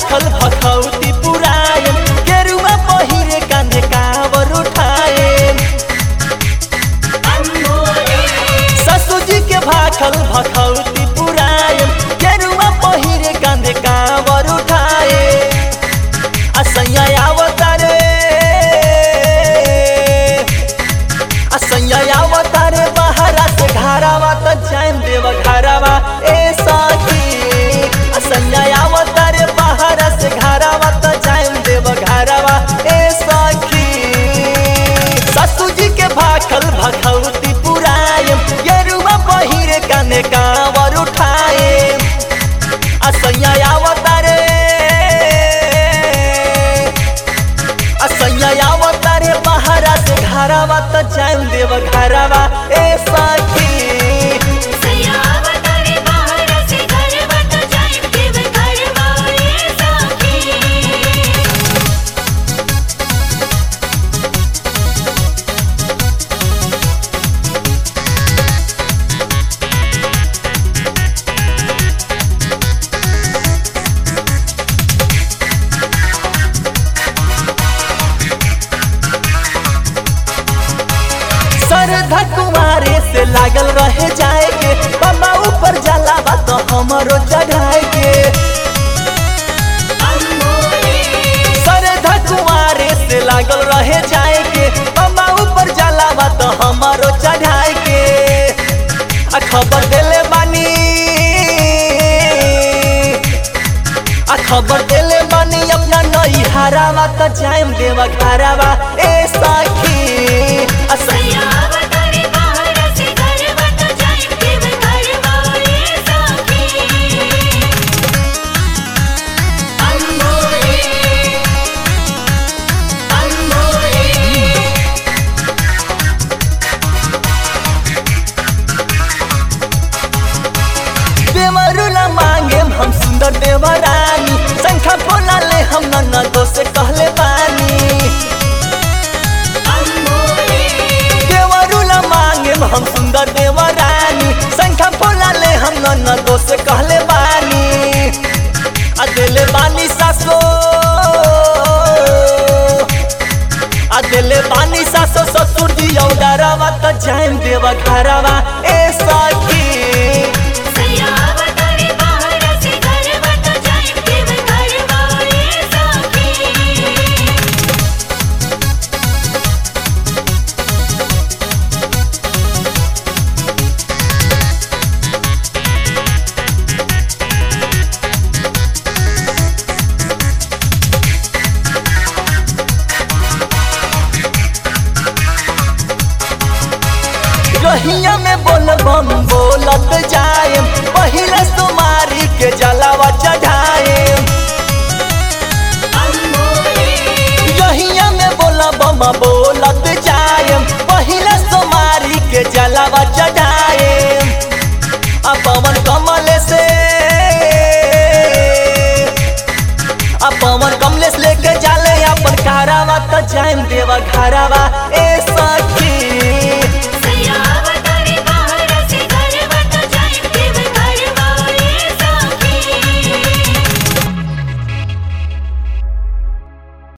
भाखल भखौती पुरायम गेरुआ पहिरे कांधे कावर उठाएम ससुजी के भाखल भखौती पुरायम गेरुआ पहिरे कांधे कावर उठाए असैया आवतारे असैया आवतारे बहरा से घरावा त जाम देव घरावा ए सखी असैया आवतारे बहरा से घरावा त जाम देव घरावा ए सखी ससुजी के भाखल भखौती पुरायम गेरुआ पहिरे काने कावर उठाए असैया आवतारे असैया आवतारे बहरा से घरावा त जाम देव घरावा ए सखी सयावतारे बाहर से घर बत जाइब देव घर वाले साथी सरधा कुमारे से लागल रहे जाए के बाबा ऊपर जाला बा तो हमरो चढ़ाए के सरधा कुमारे से लागल रहे जाए के बाबा ऊपर जाला बा तो हमरो चढ़ाए के आ खबर देले बानी आ खबर देले बानी अपना नई हरावा त जाम देवा घरावा ए सखी आ सयावतारे बाहर से घर बत जाइब देव घर वाले साथी देवरुला मांगे हम सुंदर देवरानी संख्या बोला ले हम ननदो से कहले बानी देवरुला मांगे हम सुंदर देवरानी संख्या बोला ले हम ननदो से कहले बानी आ दिले बानी सासो आ दिले बानी सासो ससुर जी औडरावा त जाम देवा घरावा ए